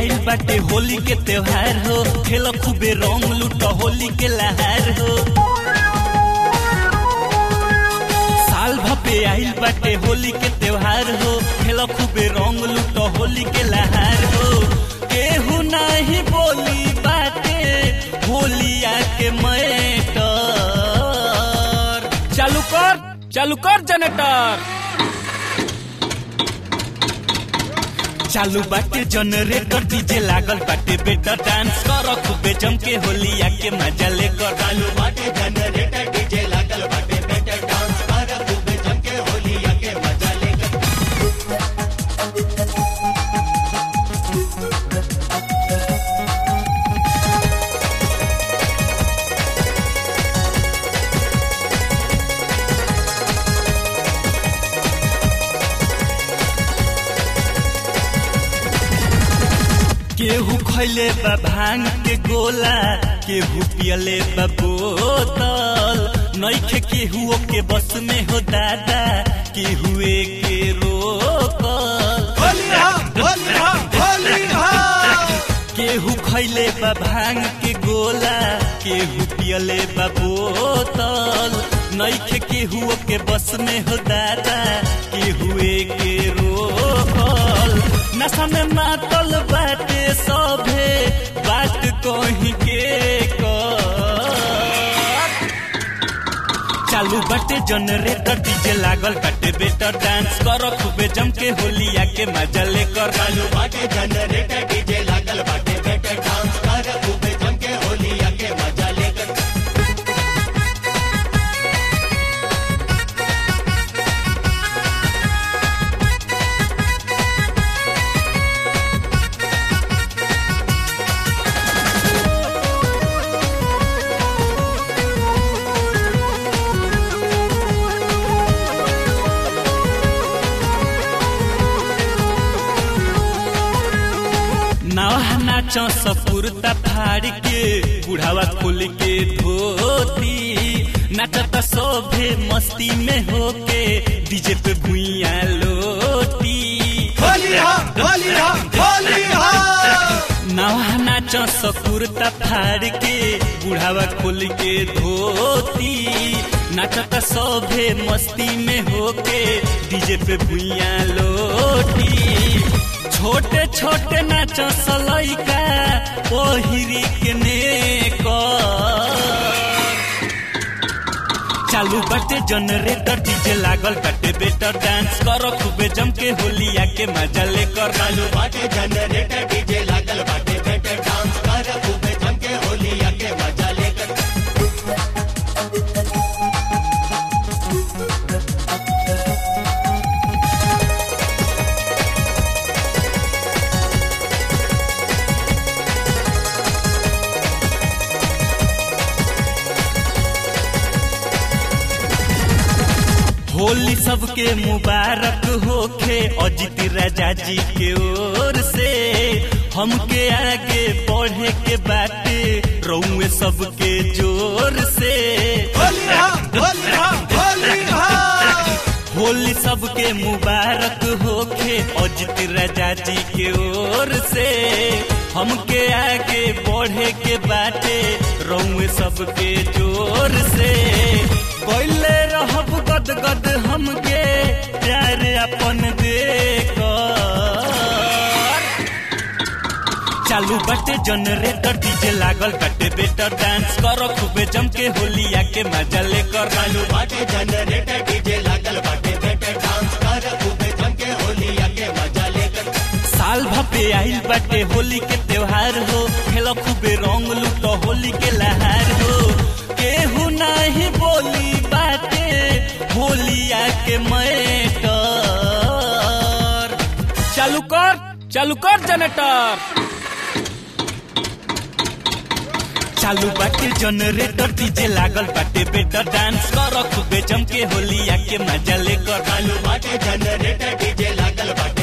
आइल बाटे होली के त्योहार हो खेल खूबे रंग लूट होली के लहार हो साल भपे आइल बाटे होली के त्योहार हो खेल खूबे रंग लूट होली के लहार हो केहू नाही बोली बाटे होलिया के मैटर चालू कर चालू कर जनरेटर चालू बाटे जनरेटर डीजे लागल बाटे बेटा डांस कर खूबे जम के होलिया के मजा लेकर चालू बाटे जनरेटर डीजे लागल बाटे बेटा डांस कर खूबे जम के होलिया के मजा लेकर केहू खैले बा भांग के गोला केहू पियले बा बोतल नइखे केहू के बस में हो दादा केहू के रोकल केहू खैले बा भांग के गोला केहू पियले बा बोतल नइखे केहू के बस में हो दादा केहू के रोकल नशा में मातल बाटे सभे बात कहीं के कर चालू बाटे जनरेटर डीजे लागल बाटे बेटर डांस कर खूबे जम के होलिया के मजा लेकर चालू बाटे जनरेटर डीजे लागल बाटे बेटर डांस कर खूबे जम के होलिया के मजा लेकर नवा नाचो सपुरता फाड़ के बुढ़ावा खोल के धोती नाचता सोभे मस्ती में होके डीजे पे भुइया लोटी नवा नाचो सपुरता फाड़ के बुढ़ावा खोल के धोती नाचता सोभे मस्ती में होके डीजे पे भुइया लोटी छोटे छोटे नाच सलैका पहिरी के नेकर चालू बाटे जनरेटर डीजे लागल बाटे बेटर डांस कर खूबे जम के होलिया के मजा लेकर चालू बाटे जनरेटर डीजे लागल बाटे बेटर डांस कर खूबे जम के होलिया के मजा लेकर होली सबके मुबारक होखे अजित राजा जी के ओर से हमके आगे बढ़े के बाटे रउए सबके जोर से होली सबके मुबारक होखे अजित राजा जी के ओर से हमके आगे बढ़े के बाटे रउए सबके जोर से पहले रहब गद गद हमके प्यार अपन देकर चालू बाटे जनरेटर डीजे लागल बाटे बेटर डांस कर खूबे जम के होलिया के मजा लेकर चालू बाटे जनरेटर डीजे लागल बाटे बेटर डांस कर खूबे जम के होलिया के मजा लेकर साल भपे आइल बाटे होली के त्योहार हो खेल खूबे रंग लूट होली के लहार हो केहू नाही बोली बाटे होलिया के मैटर चालू कर चालू कर जनरेटर चालू बाटे जनरेटर डीजे लागल बाटे बेटर डांस कर खूबे जम के होलिया के मजा लेकर चालू बाटे जनरेटर डीजे लागल बाटे